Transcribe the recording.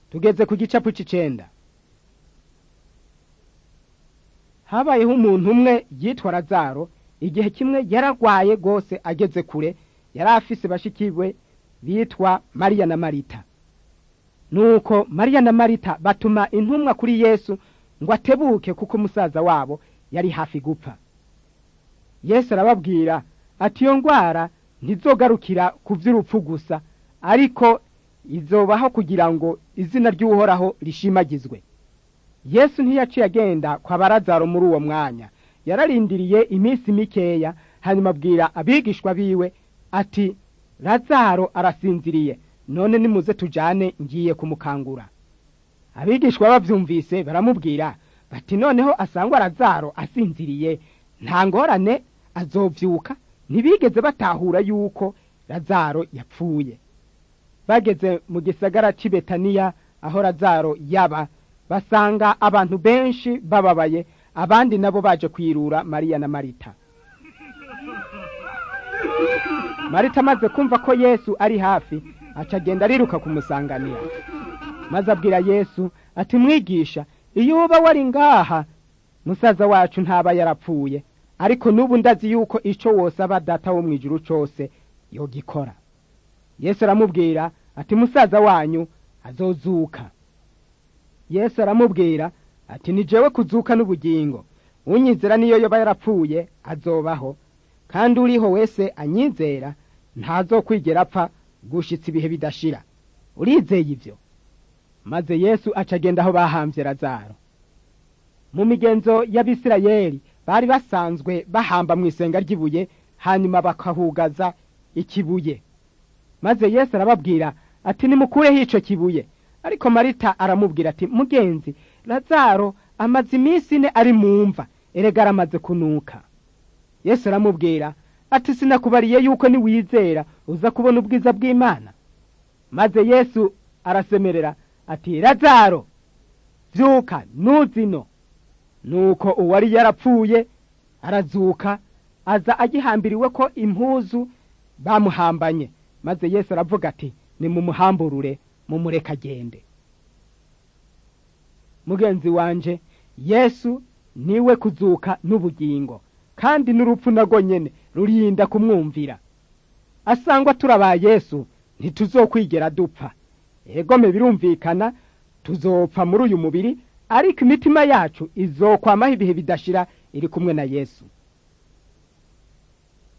tugeze ku gicapu c'icenda habayeho umuntu umwe yitwa razaro igihe kimwe yaragwaye rwose ageze kure yari afise bashikiwe bitwa mariya na marita nuko mariya na marita batuma intumwa kuri yesu ngo atebuke kuko umusaza wabo yari hafi gupfa yesu arababwira ati iyo ndwara ntizogarukira ku by'urupfu gusa ariko izobaho kugira ngo izina ry'uhoraho rishimagizwe yesu ntiyaciye agenda kwa barazaro muri uwo mwanya yararindiriye iminsi mikeya hanyuma abwira abigishwa biwe ati razaro arasinziriye none nimuze tujane ngiye kumukangura abigishwa bavyumvise baramubwira bati noneho asangwa razaro asinziriye nta ngorane azovyuka ntibigeze batahura yuko razaro yapfuye bageze mu gisagara c'i betaniya aho razaro yaba basanga abantu benshi bababaye abandi nabo baje kwirura mariya na marita marita amaze kumva ko yesu ari hafi aca agenda ariruka kumusanganira maze abwira yesu ati mwigisha iyo uba wari ngaha musaza wacu ntaba yarapfuye ariko n'ubu ndazi yuko ico wosaba data wo mw'ijuru cose yogikora yesu aramubwira ati musaza wanyu azozuka yesu aramubwira ati ni jewe kuzuka n'ubugingo unyizera niyo yoba yarapfuye azobaho kandi uriho wese anyizera ntazokwigera apfa gushitsa ibihe bidashira urizeye ivyo maze yesu aca agenda aho bahambye razaro mu migenzo y'abisirayeli bari basanzwe bahamba mu isenga ry'ibuye hanyuma bakahugaza ikibuye maze yesu arababwira ati nimukureho ico kibuye ariko marita aramubwira ati mugenzi lazaro amaze iminsi ine ari mu mva erega aramaze kunuka yesu aramubwira ati sinakubariye yuko niwizera uza kubona ubwiza bw'imana maze yesu arasemerera ati lazaro vyuka nuzino nuko uwari yarapfuye arazuka aza agihambiriwe ko impuzu bamuhambanye maze yesu aravuga ati nimumuhamburure mumureka agende mugenzi wanje yesu niwe kuzuka n'ubugingo kandi n'urupfu narwo nyene rurinda kumwumvira asangwa turaba yesu ntituzokwigera dupfa egome birumvikana tuzopfa muri uyu mubiri ariko imitima yacu izokwamaho ibihe bidashira iri kumwe na yesu